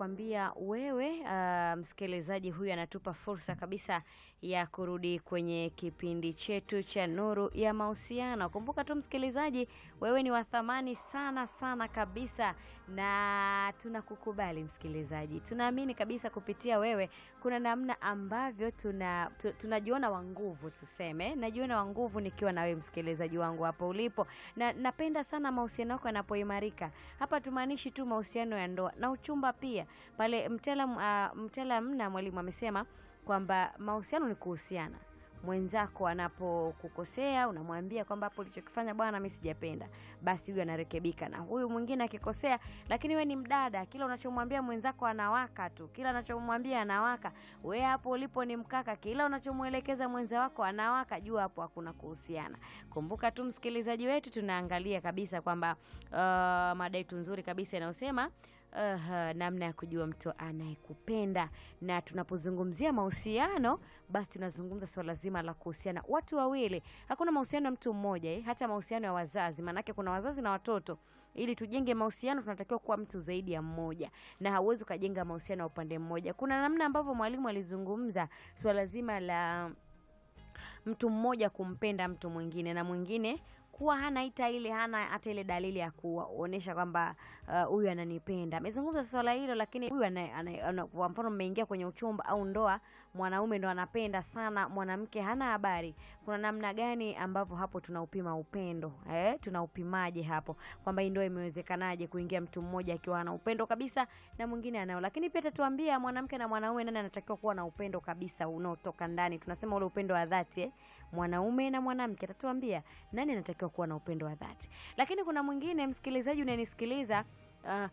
nakwambia wewe, uh, msikilizaji huyu anatupa fursa kabisa ya kurudi kwenye kipindi chetu cha Nuru ya Mahusiano. Kumbuka tu msikilizaji, wewe ni wa thamani sana sana kabisa, na tunakukubali msikilizaji. Tunaamini kabisa kupitia wewe kuna namna ambavyo tuna tu, tunajiona wa nguvu, tuseme najiona wa nguvu nikiwa na wewe msikilizaji wangu hapo ulipo, na napenda sana mahusiano yako yanapoimarika. Hapa tumaanishi tu mahusiano ya ndoa na uchumba pia. Pale mtaalam uh, mtaalam na mwalimu amesema kwamba mahusiano ni kuhusiana mwenzako anapokukosea unamwambia kwamba hapo ulichokifanya bwana, mimi sijapenda, basi huyu anarekebika. Na huyu mwingine akikosea, lakini we ni mdada, kila unachomwambia mwenzako anawaka tu, kila unachomwambia anawaka. We hapo ulipo ni mkaka, kila unachomwelekeza mwenza wako anawaka. Jua hapo hakuna kuhusiana. Kumbuka tu msikilizaji wetu, tunaangalia kabisa kwamba uh, mada yetu nzuri kabisa inayosema Uh, namna ya kujua mtu anayekupenda. Na tunapozungumzia mahusiano, basi tunazungumza swala zima la kuhusiana watu wawili. Hakuna mahusiano ya mtu mmoja eh, hata mahusiano ya wazazi, maanake kuna wazazi na watoto. Ili tujenge mahusiano, tunatakiwa kuwa mtu zaidi ya mmoja, na hauwezi ukajenga mahusiano ya upande mmoja. Kuna namna ambavyo mwalimu alizungumza swala zima la mtu mmoja kumpenda mtu mwingine na mwingine kuwa hana ita ile hana hata ile dalili ya kuonyesha kwamba huyu uh, ananipenda. Amezungumza swala hilo, lakini huyu kwa mfano, mmeingia kwenye uchumba au ndoa, mwanaume ndo anapenda sana, mwanamke hana habari. Kuna namna gani ambavyo hapo tunaupima upendo eh? Tunaupimaje hapo kwamba hii ndoa imewezekanaje kuingia mtu mmoja akiwa ana upendo kabisa na mwingine anao? Lakini pia tatuambia mwanamke na mwanaume, nani anatakiwa kuwa na upendo kabisa unaotoka ndani, tunasema ule upendo wa dhati eh? Mwanaume na mwanamke, atatuambia nani anatakiwa kuwa na upendo wa dhati. Lakini kuna mwingine msikilizaji unanisikiliza, uh,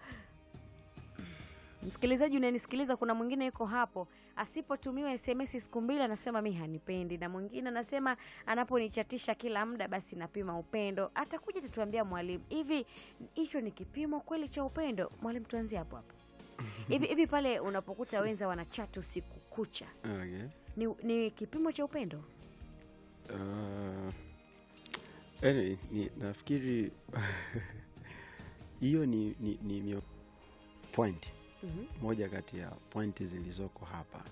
msikilizaji unanisikiliza, kuna mwingine yuko hapo, asipotumiwa SMS siku mbili anasema mi hanipendi, na mwingine anasema anaponichatisha kila muda basi napima upendo. Atakuja tutuambia mwalimu, hivi hicho ni kipimo kweli cha upendo? Mwalimu, tuanzie hapo hapo. Hivi hivi pale unapokuta wenza wanachati usiku kucha, Okay. ni, ni kipimo cha upendo? Uh, anyway, ni nafikiri hiyo ni, ni, ni mio- point Mhm. moja kati ya pointi zilizoko hapa